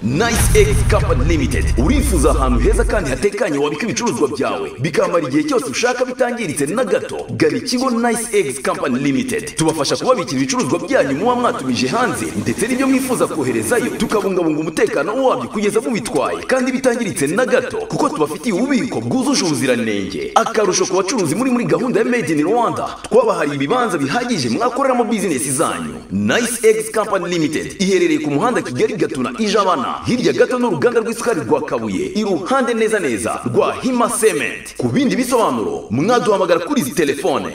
Nice X Company Limited urifuza ahantu heza kandi hatekanye wabika ibicuruzwa byawe bikamara igihe cyose ushaka bitangiritse na gato gana ikigo Nice X Company Limited tubafasha kubabikira ibicuruzwa byanyu muba mwatumije hanze ndetse n'ibyo mwifuza koherezayo tukabungabunga umutekano wabyo kugeza mubitwaye kandi bitangiritse na gato kuko tubafitiye ububiko bwujuje ubuziranenge akarusho ku bacuruzi muri muri gahunda ya Made in Rwanda twabahariye ibibanza bihagije mwakoreramo bizinesi zanyu Nice X Company Limited iherereye ku muhanda Kigali Gatuna Ijabana hirya gato n'uruganda rw'isukari rwa kabuye iruhande neza neza rwa hima sementi ku bindi bisobanuro mwaduhamagara kuri izi telefone